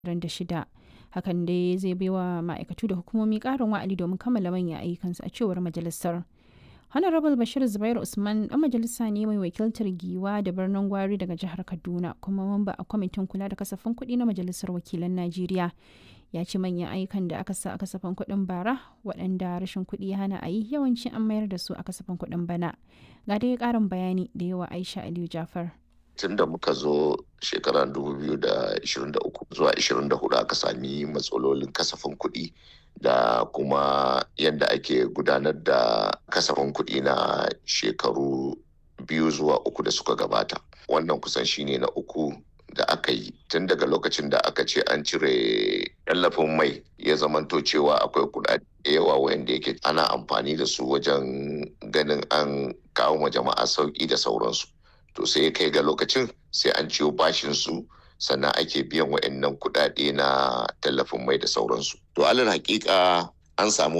2026. Hakan dai zai baiwa ma'aikatu da hukumomi ƙarin wa'adi domin kammala manyan ayyukansu a cewar majalisar. Honorable Bashir Zubair Usman ɗan majalisa ne mai wakiltar Giwa da birnin Gwari daga jihar Kaduna kuma mamba a kwamitin kula da kasafin kuɗi na Majalisar Wakilan Najeriya. Ya ce manyan ayyukan da aka sa a kasafin kuɗin bara waɗanda rashin kuɗi ya hana a yi yawanci an mayar da su a kasafin kuɗin bana. Ga dai ƙarin bayani da yawa Aisha Aliyu Jafar. tun da muka zo shekarar 2023 zuwa 24 aka sami matsalolin kasafin kuɗi da kuma yadda ake gudanar da kasafin kuɗi na shekaru biyu zuwa uku da suka gabata wannan kusan shine na uku da aka yi tun daga lokacin da aka ce an cire tallafin mai ya zamanto cewa akwai kuɗaɗe yawa wanda yake ana amfani da su wajen ganin an kawo ma jama'a sauƙi da sauransu to sai kai ga lokacin sai an ciyo bashin su sannan ake biyan wa'annan kuɗaɗe na tallafin mai da sauransu to alal hakika an samu